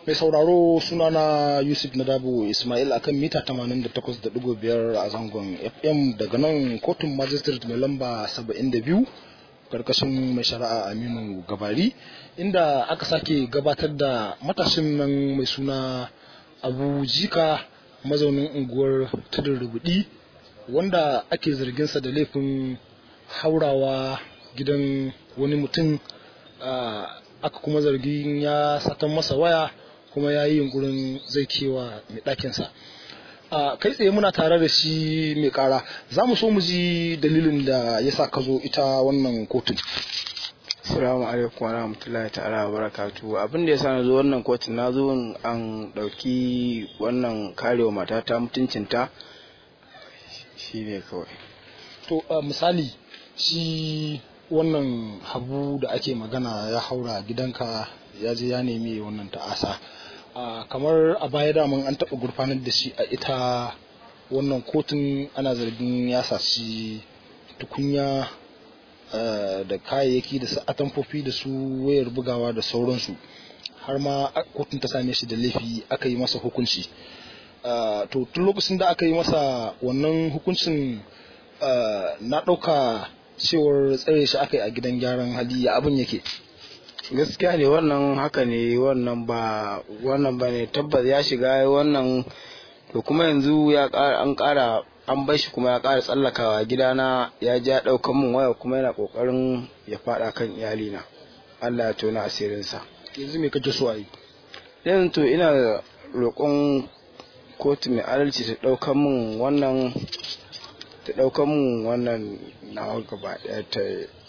mai sauraro sunana yusuf nadabo ismail akan mita 88.5 a zangon fm daga nan kotun magistrate mai lamba 72 karkashin mai shari'a aminu gabari inda aka sake gabatar da matashin nan mai suna abu jika mazaunin unguwar tudun rubudi wanda ake zarginsa da laifin haurawa gidan wani mutum aka kuma zargin ya satan masa waya kuma ya yi yunkurin zai kewa mai ɗakinsa a kai tsaye muna tare da shi mai ƙara za mu so mu ji dalilin da ya sa ka zo ita wannan kotun Assalamu alaikum wa rahmatullahi ta'ala wa barakatu abin da ya sa na zo wannan kotun na zo an ɗauki wannan karewa matata mutuncinta shi ne kawai to misali shi wannan habu da ake magana ya haura gidanka ya je ya nemi wannan ta'asa kamar a baya daman an taɓa gurfanar da shi a ita wannan kotun ana zargin ya saci tukunya da kayayyaki da su atamfofi da su wayar bugawa da sauransu har ma kotun ta same shi da laifi aka yi masa hukunci to tun lokacin da aka yi masa wannan hukuncin na ɗauka cewar tsare shi aka yi a gidan gyaran hali ya abin yake gaskiya ne wannan haka ne wannan ba wannan ba ne tabbas ya shiga wannan to kuma yanzu ya ƙara an ƙara an bar shi kuma ya ƙara tsallakawa gidana ya ja ɗaukan mun waya kuma yana ƙoƙarin ya faɗa kan iyalina Allah ya tona asirinsa yanzu me kake so a yi yanzu to ina roƙon kotu mai adalci ta ɗaukan mun wannan ta ɗaukan mun wannan nawa gaba ɗaya ta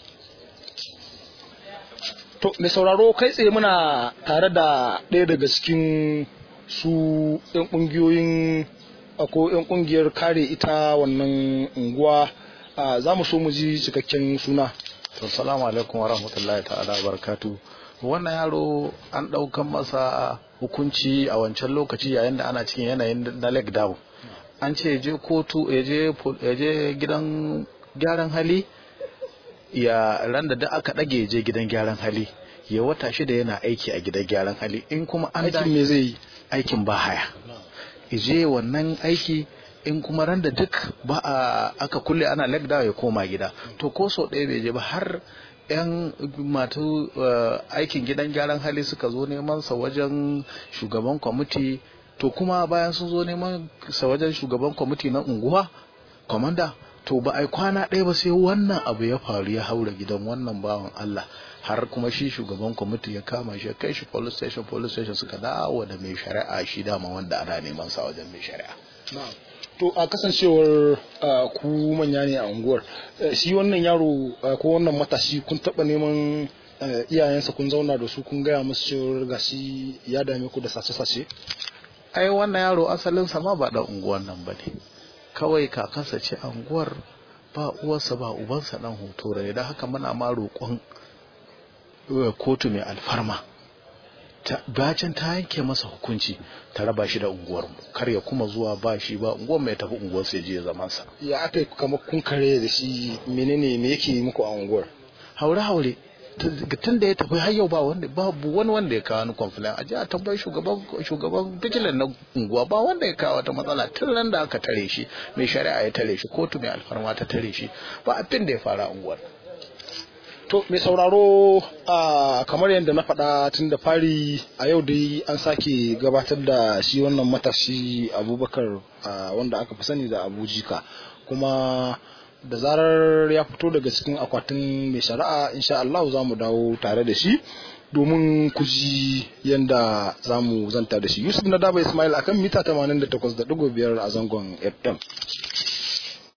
To, mai sauraro kai tsaye muna tare da ɗaya daga cikin su 'yan ƙungiyoyin ko 'yan ƙungiyar kare ita wannan unguwa za mu so mu ji cikakken suna. To, salamu alaikum wa rahmatullahi ta'ala wa barakatu. Wannan yaro an ɗaukan masa hukunci a wancan lokaci yayin da ana cikin yanayin na leg down. An ce je kotu ya je gidan gyaran hali ya ran da duk aka ɗage je gidan gyaran hali ya wata shida yana aiki a gidan gyaran hali in kuma an aikin me zai yi aikin ba haya je wannan aiki in kuma ran da duk ba a aka kulle ana lagda ya koma gida to ko so ɗaya bai je ba har yan matu aikin gidan gyaran hali suka zo neman sa wajen shugaban kwamiti to kuma bayan sun zo neman sa wajen shugaban kwamiti na unguwa kwamanda to ba a kwana ɗaya ba sai wannan abu ya faru ya haura gidan wannan bawan Allah har kuma shi shugaban kwamiti ya kama shi kai shi police station police station suka dawo da mai shari'a shi dama wanda ana neman sa wajen mai shari'a to a kasancewar ku manya ne a unguwar shi wannan yaro ko wannan matashi kun taɓa neman iyayensa kun zauna da su kun gaya musu cewar gashi ya dame ku da sace-sace ai wannan yaro asalinsa ma ba da unguwan nan ba ne kawai kakansa ce anguwar ba uwarsa ba ubansa dan hoto ne da haka muna ma roƙon kotu mai alfarma bacin ta yanke masa hukunci ta raba shi da unguwar mu kar ya kuma zuwa ba shi ba unguwar mai tafi unguwar sai je zaman sa ya aka kamar kun kare da shi menene me yake muku a unguwar haure haure tun da ya tafi har yau ba wanda babu wani wanda ya kawo ni complain a a tambayi shugaban shugaban vigilant na unguwa ba wanda ya kawo wata matsala tun ran da aka tare shi mai shari'a ya tare shi kotu mai alfarma ta tare shi ba abin da ya fara unguwar to mai sauraro a kamar yadda na faɗa tun da fari a yau dai an sake gabatar da shi wannan matashi abubakar wanda aka fi sani da abujika kuma da zarar ya fito daga cikin akwatin mai shari'a insha Allah za mu dawo tare da shi domin ku ji yadda za mu zanta da shi yusuf na daba ismail akan mita 88.5 a zangon fm